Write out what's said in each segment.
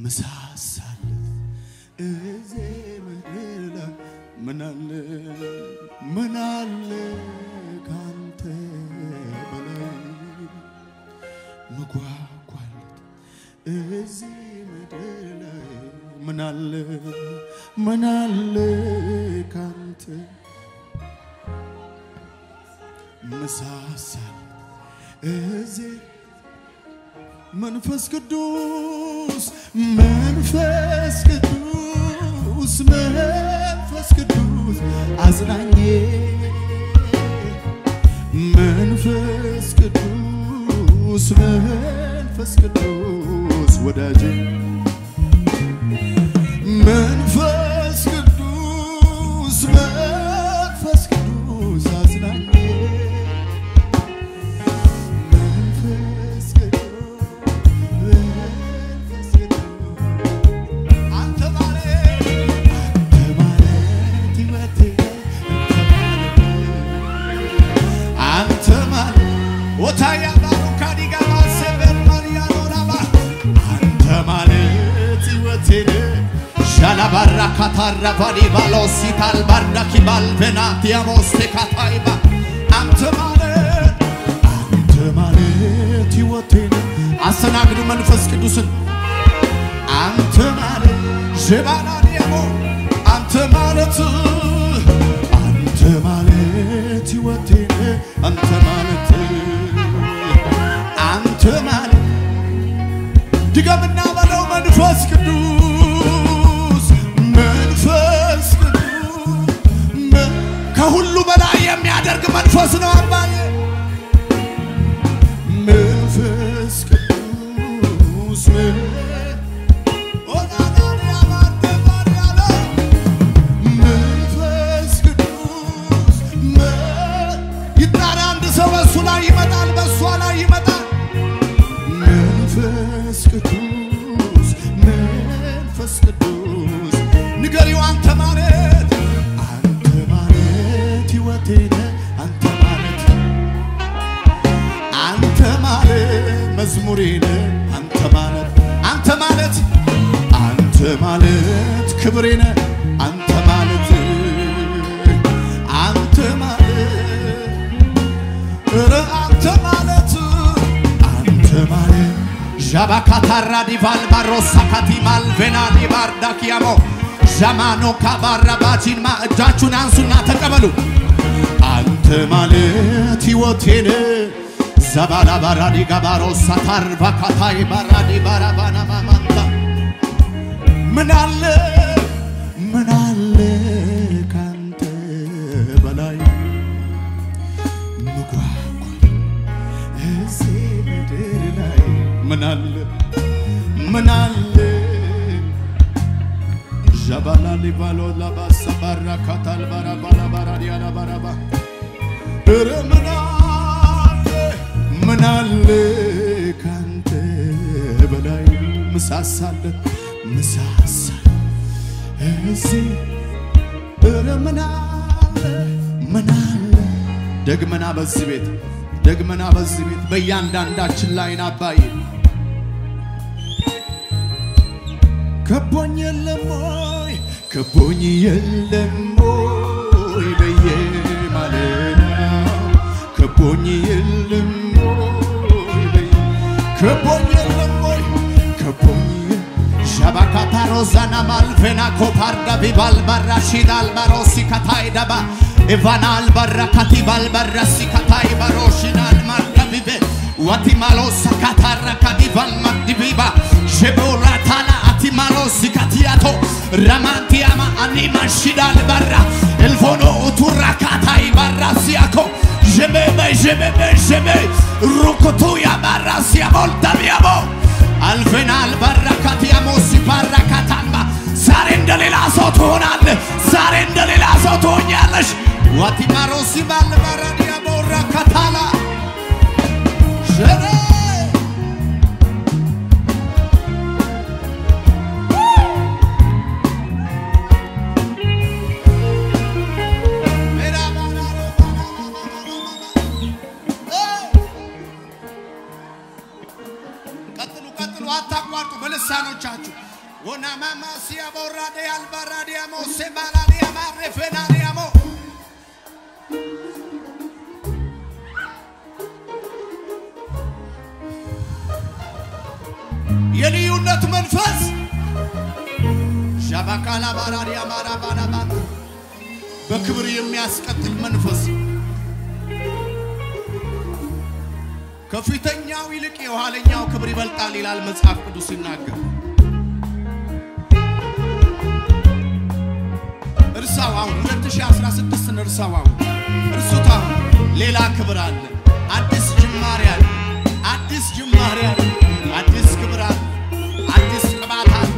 ምሳሳለት እዚህ ምድር ላይ ምናለ ምናለ ካንተ በላይ ምጓጓለት እዚህ ምድር ላይ ምናለ ምናለ ካንተ ምሳሳል እዚህ መንፈስ ቅዱስ መንፈስ ቅዱስ መንፈስ ቅዱስ አጽናኜ መንፈስ ቅዱስ መንፈስ ቅዱስ ወዳጄ መንፈስ ቅዱስ መንፈስ ቅዱስ አጽናኜ መንፈስ ቅዱስ መንፈስ ቅዱስ አንተ ማለት አንተ ማለት ሕይወቴ አንተ ማለት ወታያ ባሩካዲ ጋባ ሰበር ማርያኖራባ አንተ ማለት ሕይወቴ ሻላባራ ካታራ ባዲ ባሎሲታል ባርዳኪ ባልቬናቲያሞስ ቴካታይባ አንተ ማለት አንተ ማለት ሕይወቴ አስተናግዱ መንፈስ ቅዱስን አንተ ማለት ሸባናዲያሞ አንተ ማለት አንተ ማለት ሕይወቴ አንተ ማለት አንተ ማለት ድገምና በለው መንፈስ ቅዱስ መንፈስ ቅዱስ መ- ከሁሉ በላይ የሚያደርግ መንፈስ ነው አባዬ መንፈስ ቅዱስ መ- መንፈስ ቅዱስ መ- ይጣራ አንድ ሰው በእሱ ላይ ይመጣል፣ በእሷ ላይ ይመጣል። መንፈስ ቅዱስ መንፈስ ቅዱስ ንገሪው አንተ ማለት አንተ ማለት ሕይወቴ ነህ አንተ ማለት አንተ ማለት መዝሙሬ ነህ አንተ ማለት አንተ ማለት አንተ ማለት ክብሬ ነህ አንተ ማለት አንተ ማለት ኧረ አንተ ማለት አንተ ማለት ዣባካታራ ዲቫል ባሮሳካቲ ማልቬና ዲባርዳኪያሞ ዣማኖ ካባራባጂንማ እጃችሁን አንሱና ተቀበሉ። አንተ ማለት ሕይወቴን ዘባላ ባራዲ ጋባሮ ሳታር ባካታይ ባራዲ ባራባና ማማንታ ምን አለ ምን አለ ካንተ በላይ ምጓጓ እዚህ ምድር ላይ ምን አለ ምን አለ ዣባላ ሊባሎ ላባሳ ባራ ካታል ባራ ባራ ባራ ዲያላ ባራባ ኧረ ምን አለ ምን አለ ካንተ በላይ ምሳሳለት ምሳሳል እዚህ ኧረ ምን አለ ምን አለ ደግመና በዚህ ቤት ደግመና በዚህ ቤት በእያንዳንዳችን ላይ ናባይ ከቦኝ የለም ወይ ከቦኝ የለም ወይ በየማለዳው ከቦኝ የለም ወይ በየ ከቦኝ የለም ወይ ከቦኝ ሻባካታ ሮዛና ማልቬና ኮፓርዳ ቢባል ባራ ሺዳል ባሮሲ ካታይ ደባ ኢቫናል ባራ ካቲባል ባራ ሲካታይ ባሮሽናል ማርዳ ቢቤ ዋቲማሎ ሳካታራ ካዲቫል ማዲቢባ ሸቦራ ታላ አቲማሎ ሲካቲያቶ ramantiama anima shidal barra il vono uturrakata barra siako jemebe jemebe jeme rukutuya barra sia volta viamo አልፈናል ባራካቲያሞ ሲባራካታማ ዛሬ እንደ ሌላ ሰው ትሆናለህ። ዛሬ እንደ ሌላ ሰው ትሆኛለሽ። ዋቲማሮ ሲባል ባራዲያሞ ራካታላ ሸሬ ቀጥሉ ቀጥሉ፣ አታቋርጡ በልሳኖቻችሁ ወናማማሲያ ቦራዴ አልባራዲያሞ ሴባላዲያማ ሬፌናዲያሞ የልዩነት መንፈስ ሻባካላ ባራዲያ ማራባራባ በክብር የሚያስቀጥል መንፈስ ከፊተኛው ይልቅ የኋለኛው ክብር ይበልጣል ይላል መጽሐፍ ቅዱስ ሲናገር። እርሳው አሁን 2016 እርሳው አሁን እርሱት። አሁን ሌላ ክብር አለ፣ አዲስ ጅማሬ አለ፣ አዲስ ጅማሬ አለ፣ አዲስ ክብር አለ፣ አዲስ ቅባት አለ።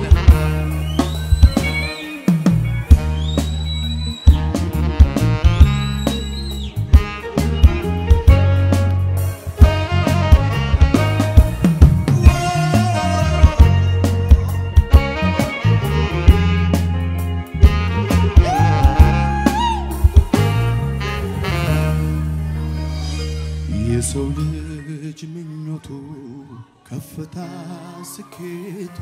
የሰው ልጅ ምኞቱ ከፍታ ስኬቱ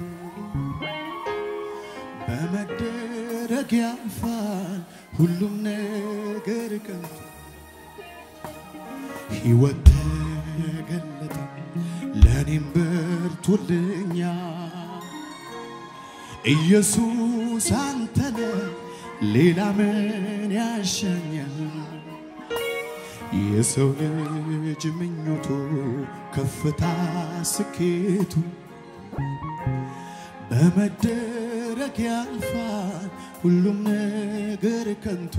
በመደረግ ያልፋል ሁሉም ነገር ከንቱ ሕይወት ተገለጠ ለእኔም በርቶልኛ ኢየሱስ አንተነ ሌላ ምን ያሻኛል? የሰው ልጅ ምኞቱ ከፍታ ስኬቱ በመደረግ ያልፋል ሁሉም ነገር ከንቱ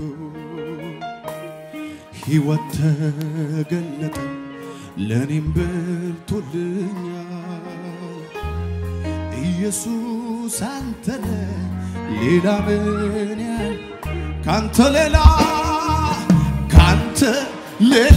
ሕይወት ተገለጠ ለእኔም በርቶልኛል ኢየሱስ አንተነ ሌላ ምን ያል ካንተ ሌላ ካንተ ሌላ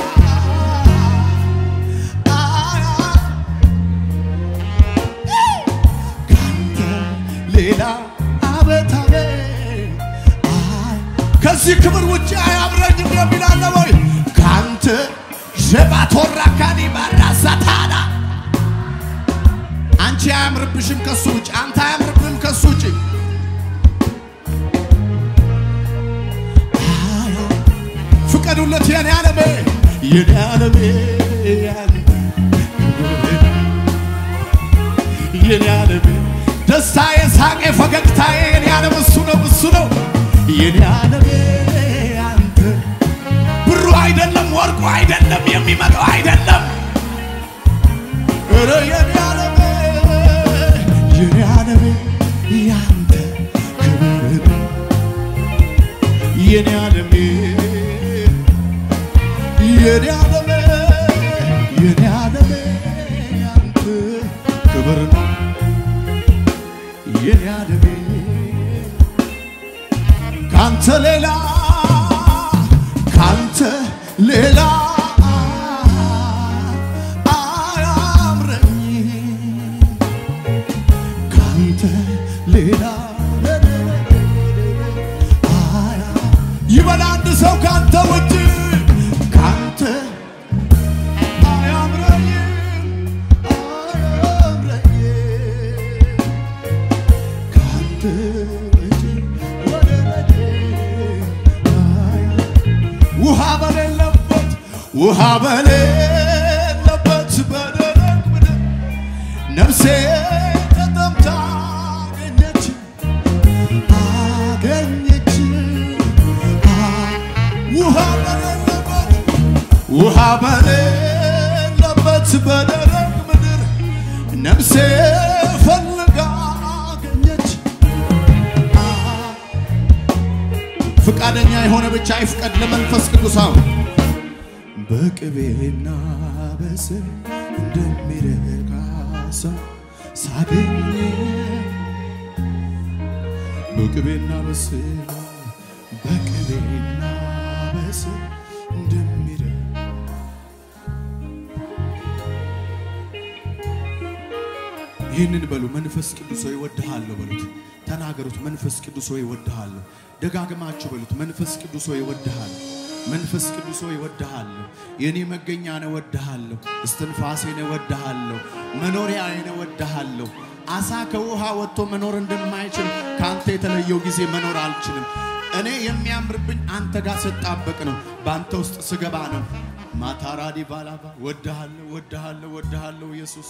ካንተ ሌላ አቤት አቤት አይ ከዚህ ክብር ውጭ አያምረኝም የሚል አለ ወይ? ካንተ ሸባቶራ ካኒ ባራሳታና አንቺ አያምርብሽም ከሱ ውጭ፣ አንተ አያምርብህም ከሱ ውጭ። ፍቀዱለት የኔ ዓለሜ የኔ ዓለሜ ያንተ ክብር የኔ ዓለሜ ደስታዬ፣ ሳቄ፣ ፈገግታዬ የኔ ዓለም እሱ ነው እሱ ነው የኔ ዓለሜ አንተ ብሩ አይደለም ወርቁ አይደለም የሚመጣው አይደለም ኧረ የኔ ዓለሜ የኔ ዓለሜ ያንተ ክብር የኔ ዓለሜ የኔ ዓለሜ የኔ ዓለሜ ያንተ ክብር ነው የኔ ዓለሜ ካንተ ሌላ ካንተ ሌላ አያምረኝም ካንተ ሌላ አያ ይበል አንድ ሰው ካንተ ውጭ ካንተ አያምረኝም አያምረኝም ካንተ ውጭ ወደ በቴ አያ ውሃ በሌለበት ውሃ በሌለበት በደረቅ ምድር ነፍሴ ተጠምታ አገኘች አገኘች አ- ውሃ በሌለበት ውሃ በሌለበት በደረቅ ምድር ነፍሴ ፈልጋ አገኘች አ- ፍቃደኛ የሆነ ብቻ ይፍቀድ ለመንፈስ ቅዱስ አሁን በቅቤና በስብ እንደሚረካ ሰው ሳገኝ በቅቤና በስብ በቅቤና በስብ እንደሚረ ይህንን በሉ። መንፈስ ቅዱስ ሆይ እወድሃለሁ በሉት። ተናገሩት። መንፈስ ቅዱስ ሆይ እወድሃለሁ። ደጋግማችሁ በሉት። መንፈስ ቅዱስ ሆይ እወድሃለሁ። መንፈስ ቅዱስ ሆይ እወድሃለሁ። የኔ መገኛ ነው እወድሃለሁ። እስትንፋሴ ነው እወድሃለሁ። መኖሪያዬ ነው እወድሃለሁ። አሳ ከውሃ ወጥቶ መኖር እንደማይችል ከአንተ የተለየው ጊዜ መኖር አልችልም። እኔ የሚያምርብኝ አንተ ጋር ስጣበቅ ነው፣ በአንተ ውስጥ ስገባ ነው። ማታራዲ ባላባ ወድሃለሁ፣ ወድሃለሁ፣ ወድሃለሁ ኢየሱስ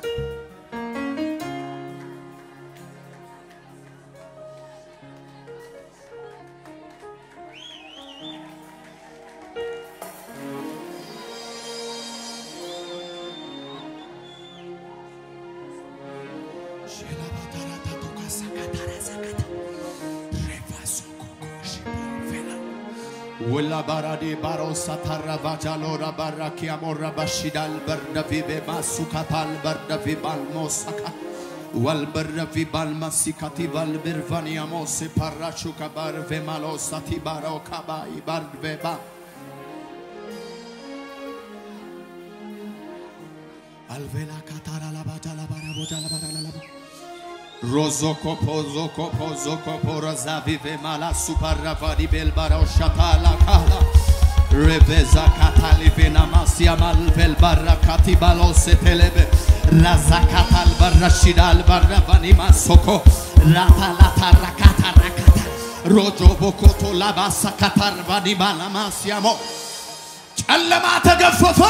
ወላ ባራዴ ባሮሳ ታራ ቫጃሎራ ባራኪያ ሞራ ባሺዳል በርደፊቤ ማሱካታል በርደፊ ባልሞሳካ ወልበርደፊ ባልማሲካቲ ባልብርቫኒያ ሞሴ ፓራሹካ ባርቬ ማሎሳቲ ባሮ ካባይ ባርቬባ አልቬላ ካታራ ላባጃ ላባራ ቦጃ ላባራ ላባ Rozokopo zokopo zokopo razavive mala suparavadi belbara shatala kala Reveza katalivena masia malvel barakati balose telebe Razakatal barashidal baravani masoko Rata lata rakata rakata Rojo bokoto labasa katar vadi balamasiamo ጨለማ ተገፈፈ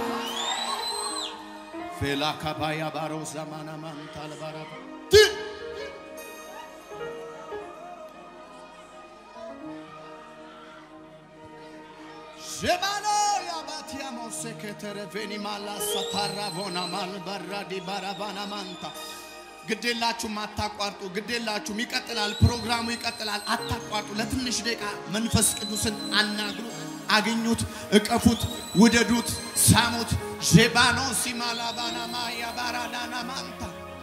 ፌላ ካባያ ባሮ ዘማና ማንታል ባራባ ጀባሎ ያባቲያሞ ሴኬተረ ቬኒ ማላ ሳታራ ቮና ማልበራ ዲባራባና ማንታ ግዴላችሁም አታቋርጡ፣ ግዴላችሁም ይቀጥላል፣ ፕሮግራሙ ይቀጥላል። አታቋርጡ። ለትንሽ ደቂቃ መንፈስ ቅዱስን አናግሩ፣ አግኙት፣ እቀፉት፣ ውደዱት፣ ሳሙት። ዤባኖ ሲማላባና ማያ ባራዳና ማንታ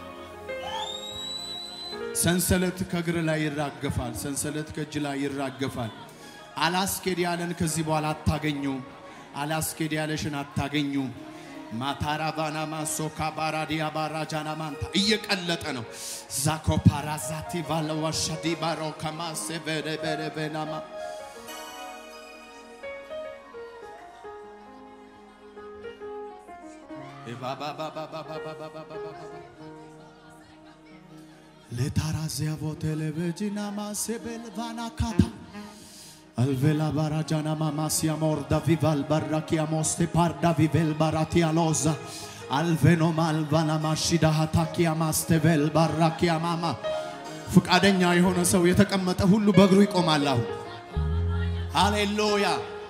ሰንሰለት ከእግር ላይ ይራገፋል። ሰንሰለት ከእጅ ላይ ይራገፋል። አላስኬድ ያለን ከዚህ በኋላ አታገኙም። አላስኬድ ያለሽን አታገኙም። ማታራቫና ማሶካ ባራዲያ ባራጃና ማንታ እየቀለጠ ነው። ዛኮ ፓራዛቲ ቫለዋሻዲ ባሮ ከማሴ በደ በደ በናማ ለታራዚያ ቮቴሌቬጂና ማሴቤልቫና ካታ Alvela barajana mamasia morda vival barrakia moste parda vivel baratia loza. Alveno malvana mashida hatakia mastevel barrakia mama ፍቃደኛ የሆነ ሰው የተቀመጠ ሁሉ በእግሩ ይቆማል። አሁን ሃሌሉያ።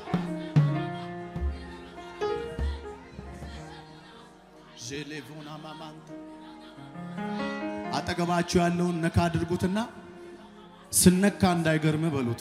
ዤሌቮና ማማንታ አጠገባችሁ ያለውን ነካ አድርጉትና ስነካ እንዳይገርም በሉት።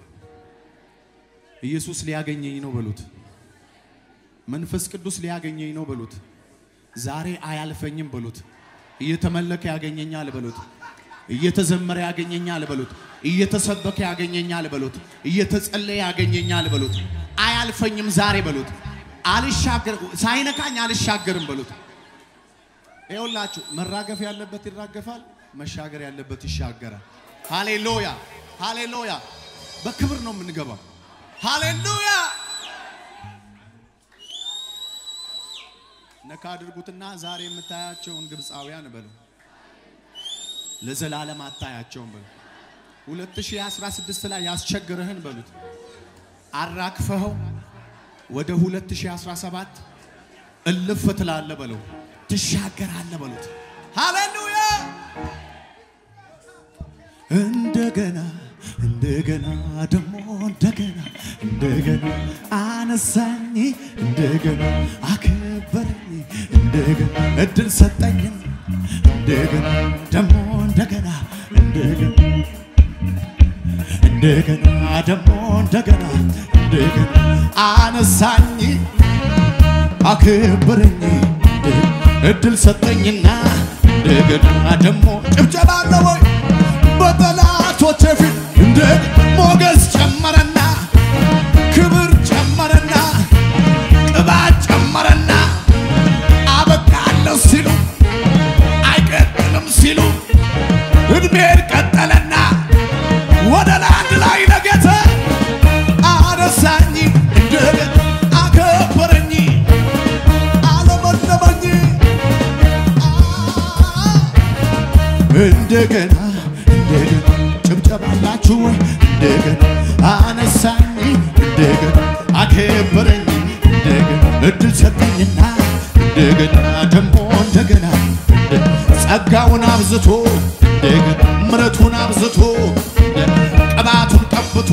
ኢየሱስ ሊያገኘኝ ነው በሉት። መንፈስ ቅዱስ ሊያገኘኝ ነው በሉት። ዛሬ አያልፈኝም በሉት። እየተመለከ ያገኘኛል በሉት። እየተዘመረ ያገኘኛል በሉት። እየተሰበከ ያገኘኛል በሉት። እየተጸለየ ያገኘኛል በሉት። አያልፈኝም ዛሬ በሉት። አልሻገር ሳይነካኝ አልሻገርም በሉት። ይኸውላችሁ መራገፍ ያለበት ይራገፋል፣ መሻገር ያለበት ይሻገራል። ሃሌሉያ ሃሌሉያ። በክብር ነው የምንገባው። ሃሌሉያ ነካ አድርጉትና ዛሬ የምታያቸውን ግብፃውያን በሉ ለዘላለም አታያቸውም በሉ 2016 ላይ ያስቸግርህን በሉት አራክፈኸው ወደ 2017 እልፍ ትላለ በለው ትሻገራለ በሉት ሃሌሉያ እንደገና እንደገና ደግሞ እንደገና እንደገና አነሳኝ እንደገና አከበረኝ እንደገና እድል ሰጠኝ እንደገና ደግሞ እንደገና እንደገና እንደገና ደግሞ እንደገና እንደገና አነሳኝ አከበረኝ እድል ሰጠኝና እንደገና ደግሞ ጭብጨባ አለ ወይ በጠላቶቼ ፊት እንደ ሞገስ ጨመረና ክብር ጨመረና ቅባት ጨመረና አበቃለሁ ሲሉ አይቀጥልም ሲሉ እድሜን ቀጠለና ወደ ለአንድ ላይ ነገተ አነሳኝ እንደገና አከበረኝ አለመለመኝ እንደገና እንደገና ጭብጨባላችሁ ወይ እንደገና አነሳኝ እንደገና አከበረኝ እንደገና እድል ሰጠኝና እንደገና ደግሞ እንደገና ጸጋውን አብዝቶ እንደገና ምረቱን አብዝቶ ቅባቱን ቀብቶ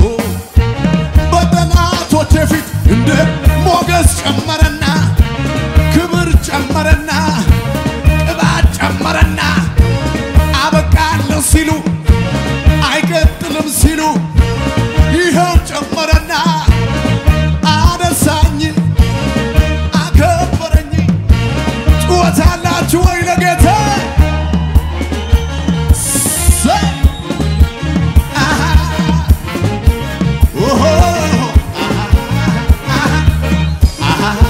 በጠላቶቼ ፊት እንደ ሞገስ ጨመረና ክብር ጨመረና ቅባት ጨመረና አበቃለሁ ሲሉ አይቀጥልም ሲሉ ይኸው ጨመረና አነሳኝ አከበረኝ። ጩኸት አላችሁ ወይ ለጌታ? ሰይ! አሃ! ኦሆ! አሃ! አሃ! አሃ!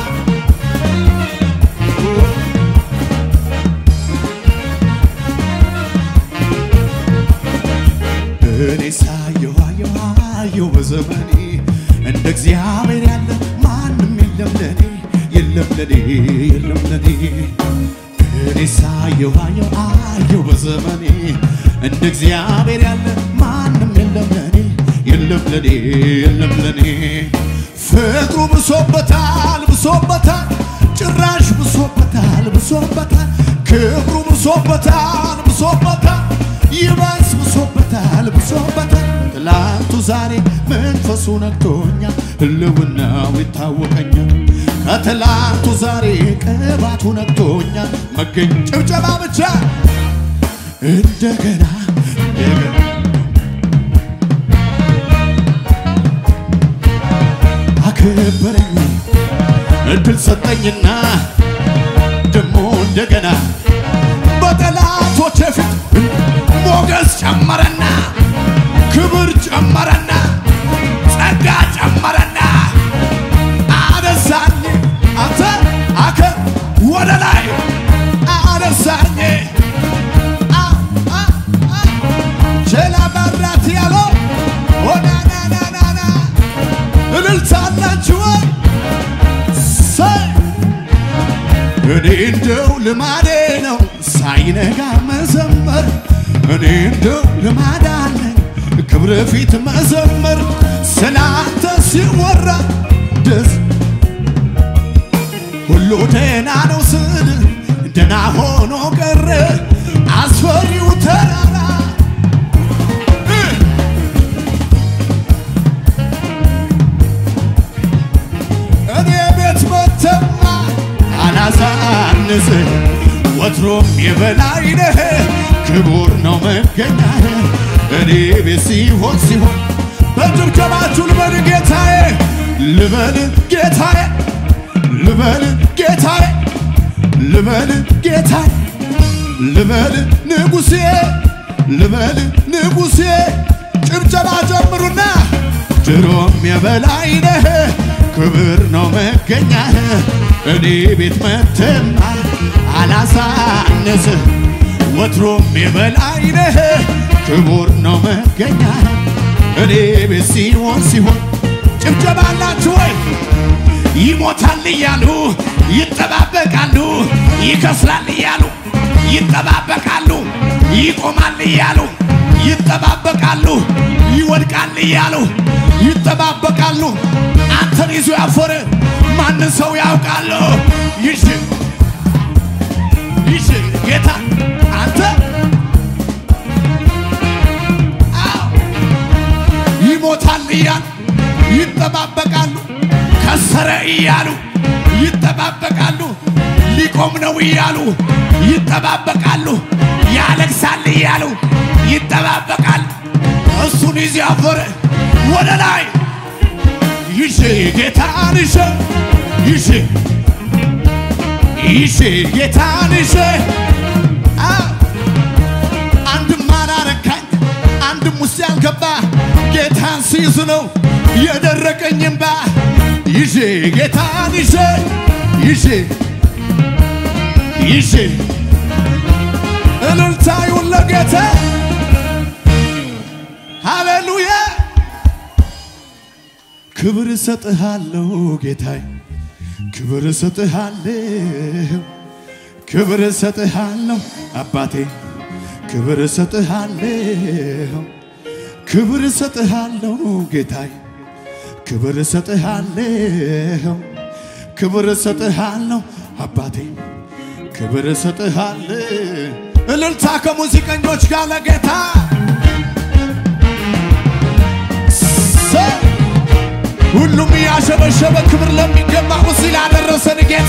እኔ ሳየሁ አየሁ አየሁ በዘመኔ እንደ እግዚአብሔር ያለ ማንም የለም ለኔ የለም ለኔ የለም ለኔ እኔ ሳየሁ አየሁ አየሁ በዘመኔ እንደ እግዚአብሔር ያለ ማንም የለም ለኔ የለም ለኔ የለም ለኔ ፍቅሩ ብሶበታል ብሶበታል ጭራሽ ብሶበታል ብሶበታል ክብሩ ብሶበታል ብሶበታል ይባስ ብሶበታል ብሶበታል ትላንቱ ዛሬ መንፈሱ ነክቶኛል ህልውናው ይታወቀኛል ከትላንቱ ዛሬ ቅባቱ ነክቶኛል መገኝ ጭብጨባ ብቻ እንደገና እንደገና አከበረኝ እድል ሰጠኝና ደሞ እንደገና በጠላቶቼ ፊት ሞገስ ጨመረና ክብር ጨመረና ጸጋ ጨመረና አነሳኝ አንተ አከ ወደ ላይ አነሳኝ አ- አ- አ- ቼላ በራት ያለው ኦናናናናና እልልታ አላችሁ ወይ? ሰይ እኔ እንደው ልማዴ ነው ሳይነጋ መዘመር እኔ እንደው ልማድ አለኝ ክብር ፊት መዘመር ስላንተ ሲወራ ደስ ሁሉ ደህና ነው ስል ደህና ሆኖ ቀረ አስፈሪው ተራራ እ እኔ ቤት መተማ አላሳንስ ወትሮም የበላይ ነህ ክቡር ነው መገኛህ እኔ ቤት ሲሆን ሲሆን በጭብጨባችሁ ልበል ጌታዬ ልበል ጌታዬ ልበል ጌታዬ ልበል ጌታዬ ልበል ንጉሴ ልበል ንጉሴ ጭብጨባ ጀምሩና ድሮም የበላይ ነህ ክብር ነው መገኛህ እኔ ቤት መተማ አላሳንስህ ወትሮም የበላይ ነህ ክቡር ነው መገኛህ እኔ ቤት ሲሆን ሲሆን ጭብጨባ አላችሁ ወይ? ይሞታል እያሉ ይጠባበቃሉ፣ ይከስራል እያሉ ይጠባበቃሉ፣ ይቆማል እያሉ ይጠባበቃሉ፣ ይወድቃል እያሉ ይጠባበቃሉ። አንተን ይዞ ያፈረ ማንን ሰው ያውቃሉ? ይሽ ይሽ ጌታ አንተ አዎ ይሞታል እያሉ ይጠባበቃሉ። ከሰረ እያሉ ይጠባበቃሉ። ሊቆም ነው እያሉ ይጠባበቃሉ። ያለቅሳል እያሉ ይጠባበቃሉ። እሱን ይዞ ያፈረ ወደ ላይ ይሽ ጌታን ይሽ ይሽ ይሽ ጌታን ይሽ አዎ አንድም አላረካኝ አንድም ውስጥ ያልገባ ጌታን ሲይዝ ነው የደረቀኝ እምባ ይዤ ጌታን ይዤ ይዤ ይዤ እልልታ ይሁን ለጌታ ሃሌሉያ ክብር እሰጥሃለሁ ጌታዬ ክብር እሰጥሃለሁ ክብር እሰጥሃለሁ አባቴ ክብር እሰጥሃለሁ ክብር እሰጥሃለሁ ጌታዬ ክብር እሰጥሃለሁ ክብር እሰጥሃለሁ አባቴ ክብር እሰጥሃለሁ እልልታ ከሙዚቀኞች ጋር ለጌታ ሰ- ሁሉም እያሸበሸበ ክብር ለሚገባው እዚህ ላደረሰን ጌታ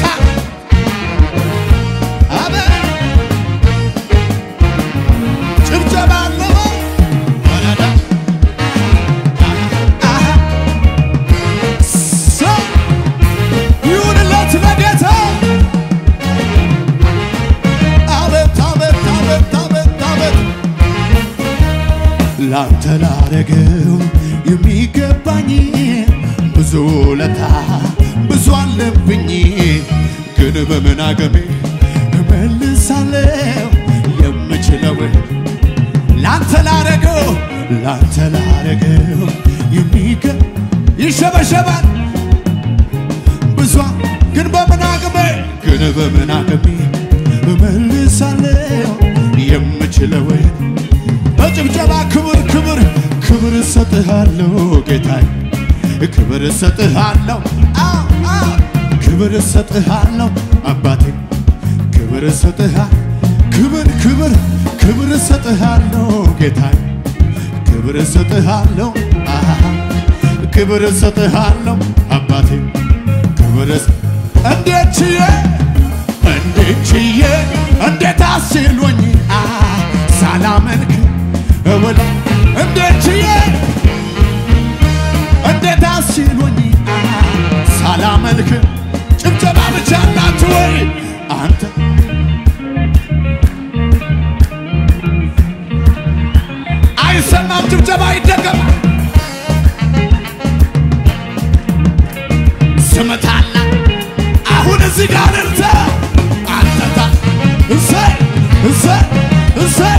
አሜን ጭብጨባ አለው ወረዳ አሃ ሰ- ይሁንለት ለጌታ አቤት አቤት አቤት አቤት አቤት ላንተ ላረገው የሚገባኝ ብዙ ለታ ብዙ አለብኝ ግን በምን አገሜ እመልሳለሁ የምችለውን ላንተ ላረገው ላንተ ላረገው የሚገ ይሸበሸባል ብዙ ግን በምን አቅሜ ግን በምን አቅሜ እመልሳለሁ የምችለውን በጭብጨባ ክብር ክብር ክብር እሰጥሃለሁ ጌታዬ ክብር እሰጥሃለሁ አዎ አዎ ክብር እሰጥሃለሁ አባቴ ክብር እሰጥሃ ክብር ክብር ክብር እሰጥሃለሁ ጌታዬ ክብር እሰጥሃለሁ አሃ ክብር እሰጥሃለሁ አባቴ ክብር እስ- እንዴት ችዬ እንዴት ችዬ እንዴት አስሎኝ አ ሳላመልክ እውላ እንዴት ችዬ እንዴት አስሎኝ አ ሳላመልክ ጭብጨባ ብቻ ናችሁ ወይ አንተ አይሰማም ጭብጨባ ይደገማል ስምታላ አሁን እዚህ ጋር እርተ አንተታ እሰይ እሰይ እሰይ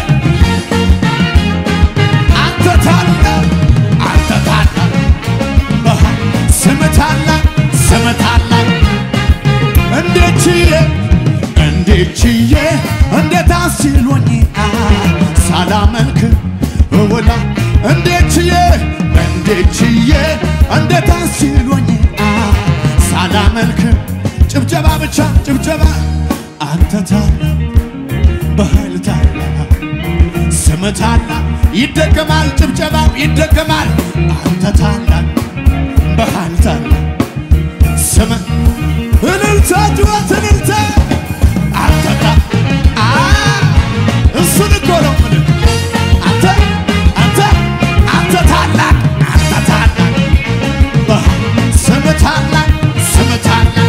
አንተ ታላ አንተ ታላ አሃ፣ ስምታላ ስምታላ እንዴት ችዬ እንዴት ችዬ እንዴት አስችሎኝ አ ሳላመልክ እውላ እንዴት ችዬ እንዴት ችዬ እንዴት አስችሎኝ አ ሳላመልክ ጭብጨባ ብቻ ጭብጨባ አንተ ታላ በኃይል ታላ ስም ታላ ይደገማል ጭብጨባው ይደገማል አንተ ታላ በኃይል ታላ ስም እልልታ ጩኸት እልልታ አንተ ታ አ እሱን እኮ ነው የምልህ አንተ አንተ አንተ ታላቅ አንተ ታላቅ በኃይል ስም ታላቅ ስም ታላቅ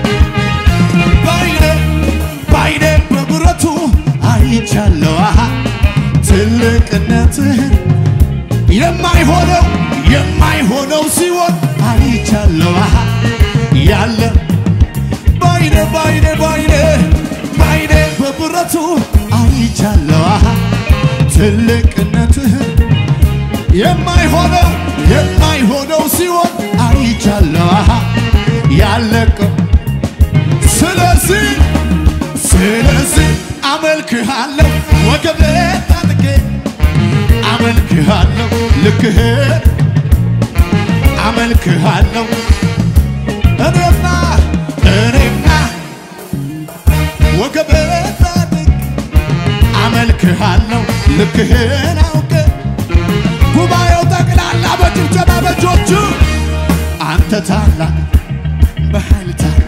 ባይኔ ባይኔ በብረቱ አይቻለሁ አሃ ትልቅነትህን የማይሆነው የማይሆነው ሲሆን አይቻለሁ አሃ ያለ ባይኔ ባይኔ ባይኔ ባይኔ በብረቱ አይቻለሁ አሃ ትልቅነትህን የማይሆነው የማይሆነው ሲሆን አይቻለሁ አሃ ያለቀው ስለዚህ ስለዚህ አመልክሃለሁ ወገቤ ታጥቄ አመልክሃለሁ ልክህን አመልክሃለሁ እኔማ እኔማ ወገቤ ታጥቄ አመልክሃለሁ ልክህን አውቄ ጉባኤው ጠቅላላ በጭብጨባ በእጆቹ አንተ ታላቅ በኃይል ታላቅ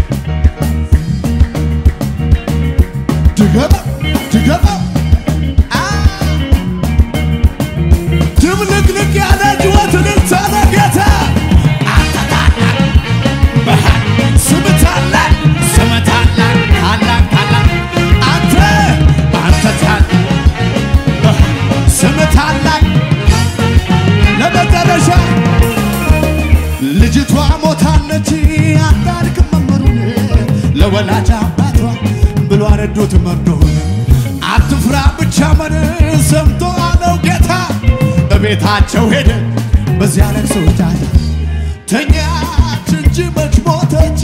ድገማ ድገማ አ ድብልቅልቅ ያለ ጩኸት እልልታ ለጌታ አንተ ታላቅ በኃይል ስም ታላቅ ስም ታላቅ ታላቅ ታላቅ አንተ አንተ ታላቅ በኃይል ስም ታላቅ ለመጨረሻ ልጅቷ ሞታለች አታድክም መምህሩን ለወላጅ አባቷ ብሎ አረዶት መርዶን አትፍራ ብቻ መን ሰምቶ አለው ጌታ እቤታቸው ሄደ በዚያ ለቅሶ ጫጫ ተኛች እንጂ መች ሞተች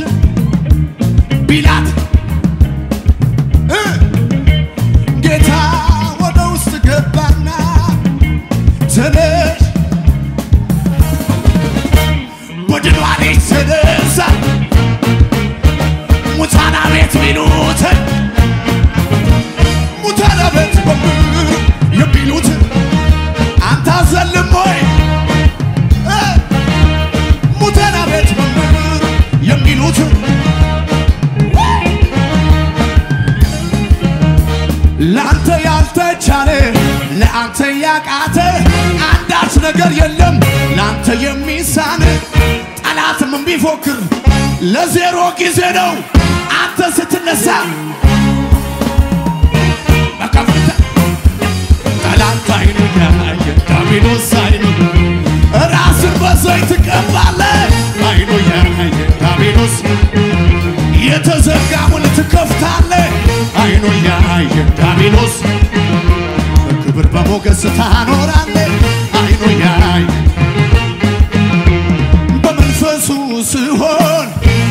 ቢላት እ ጌታ ወደ የሚሉት አንተ አዘልም ወይ እ ሙተና ቤት መምህር የሚሉት ለአንተ ያልተቻለ ለአንተ ያቃተ አንዳች ነገር የለም ለአንተ የሚሳን ጠላትም ቢፎክር ለዜሮ ጊዜ ነው አንተ ስትነሳ በከፍታ ጠላት አይኑ ያየ ዳቢሎስ አይኑ ራስን በዘይት ትቀባለህ አይኑ ያየ ዳቢሎስ የተዘጋውን ትከፍታለህ አይኑ ያየ ዳቢሎስ በክብር በሞገስ ታኖራለህ አይኑ ያየ በመንፈሱ ሲሆን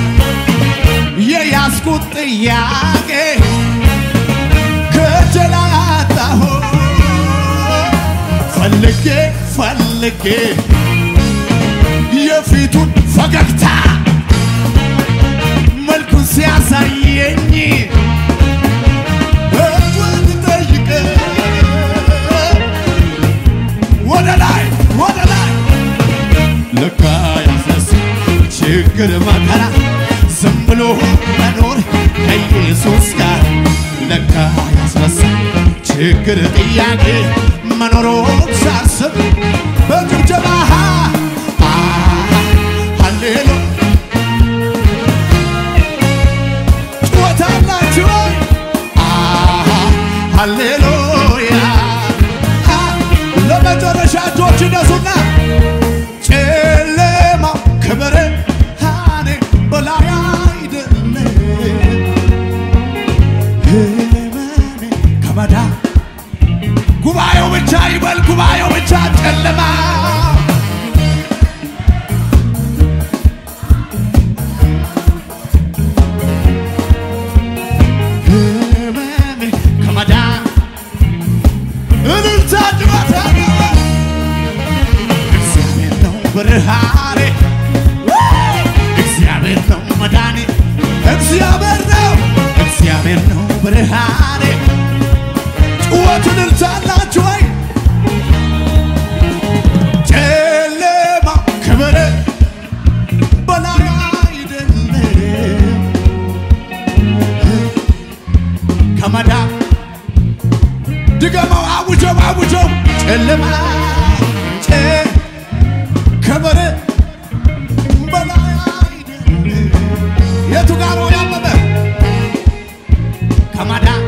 የያዝኩት ጥያቄ ከጀላ አጣሁ ፈልጌ ፈልጌ የፊቱን ፈገግታ መልኩን ሲያሳየኝ እጁን ጠይቀ ወደ ላይ ወደ ላይ ለካ ያስነስ ችግር መከራ ዝም ብሎ መኖር ከኢየሱስ ጋር ለካ ያስነሳ ችግር ጥያቄ መኖሮን ሳስብ በጭብጨባ አ ሃሌሉ ጩኸታላችሁ ወይ? አ ሃሌሉያ አ ለመጨረሻ እጆች እነሱና ጨለማው ከብርሃኔ በላይ አይደለም፣ ሕመሜ ከመዳን ጉባኤው ብቻ ይበል፣ ጉባኤው ብቻ ጨለማ ሕመሜ ከመዳን እልልታ ጭዋታ እግዚአብሔር ነው ብርሃኔ፣ እግዚአብሔር ነው መዳኔ፣ እግዚአብሔር ነው እግዚአብሔር ነው ብርሃኔ። ጩኸትን እልልታላችሁ ወይ ጨለማ ክብር በላይ አይደለም ከመዳን ድገመው አውጀው አውጀው ጨለማ ጨ ከበረ በላይ አይደለም። የቱ ጋር ነው ያመመ ከማዳን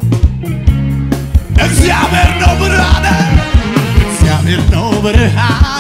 እግዚአብሔር ነው ብርሃነ እግዚአብሔር ነው ብርሃን